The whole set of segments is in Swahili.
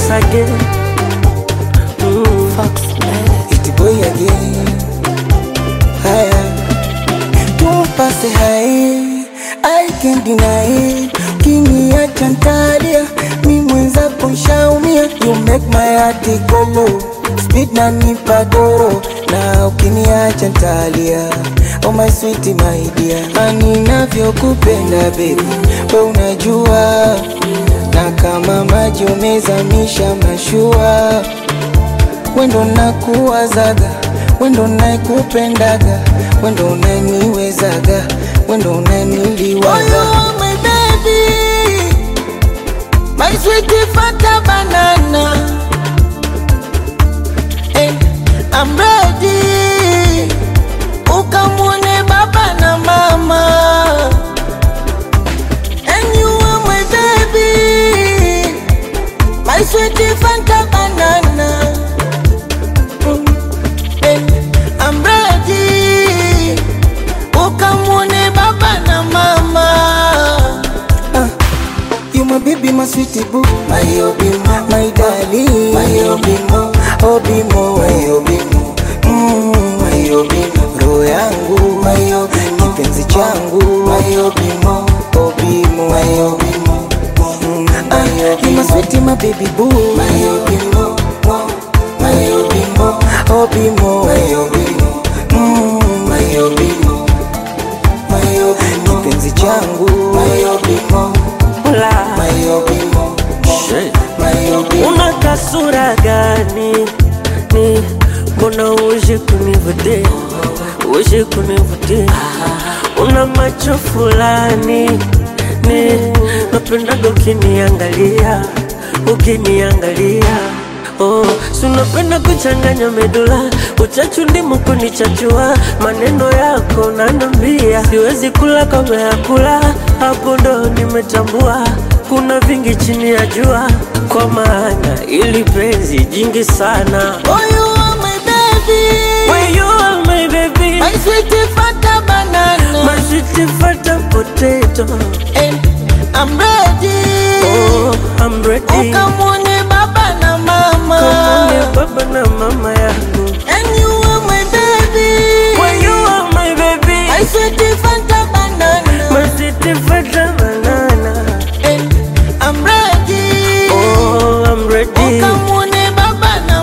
once again. Mm. It boy again. Haya, tumpase hai, I can't deny it. Kiniacha ntalia, mi mwenzako nshaumia. You make my heart go low, speed na nipa doro, na ukiniacha ntalia. Oh my sweet my dear, ani navyokupenda baby, we unajua, na kama maji umezamisha mashua wendo nakuwazaga wendo naikupendaga wendo unaniwezaga wendo unaniliwaza oh, my baby my sweet fata banana and I'm ready ukamwone baba na mama and you are my baby my sweet fanta banana And I'm ready ukamwone baba na mama Ah, You my baby, my sweetie boo My obimo, my darling My obimo, obimo My obimo, mm, my obimo Roho yangu, my obimo Kipenzi changu, my obimo Obimo, my obimo mm, ah, You my sweetie, my baby boo My obimo, my obimo Obimo, my obimo mm, My obimo My obimo Kipenzi changu, my obimo Hola. My obimo My obimo Una kasura gani? Ni mbona uje kunivutia, uje kunivutia. Una macho fulani ni napendaga ukiniangalia, ukiniangalia. Oh, si unapenda kuchanganya medula, uchachu ndimu kunichachua, maneno yako nanambia, siwezi kula kama ya kula, hapo ndo nimetambua kuna vingi chini ya jua, kwa maana ili penzi jingi sana. Oh you are my baby When you are my baby, My sweet fata banana my sweet fata potato. And I'm ready Oh, I'm ready. Ukamwone baba na mama Kamone baba na mama yangu. And you are my baby When you are my baby, My sweet fanta banana my sweet fata banana. And I'm ready Oh, I'm ready. Ukamwone baba na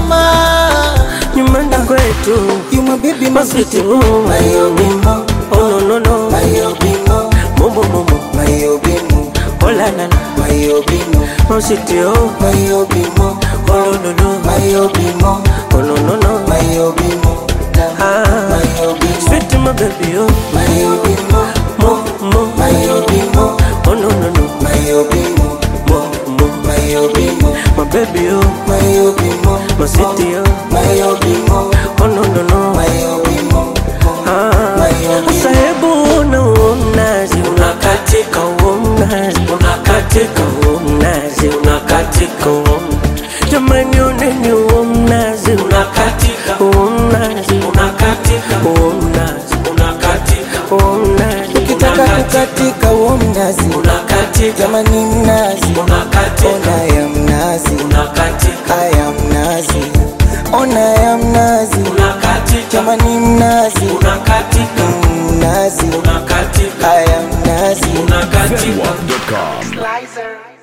mama Nyumbani kwetu. You my baby, my My sweet sweet oh, My obimo Oh no no no, My obimo momo momo, My obimo oh la la la, My obimo my sweet oh, My obimo oh no no no, My obimo oh no no no, My obimo ah, My obimo sweet my baby oh, My obimo mo mo, My obimo oh no no no, My obimo mo mo, My obimo my baby oh, My obimo my sweet oh, My obimo oh no no no, My obimo ah, sasa hebu una huo mnazi unakatika huo mnazi unakatika huo mnazi unakatika huo mnazi. jamani oneni huo mnazi unakatika huo mnazi unakatika huo mnazi unakatika huo mnazi Ukitaka kukatika huo mnazi unakatika Jamani mnazi unakatika Ona ya mnazi unakatika Aya mnazi Ona ya mnazi unakatika Jamani mnazi unakatika Mnazi unakatika Aya mnazi unakatika Zedwap.com. Slicer.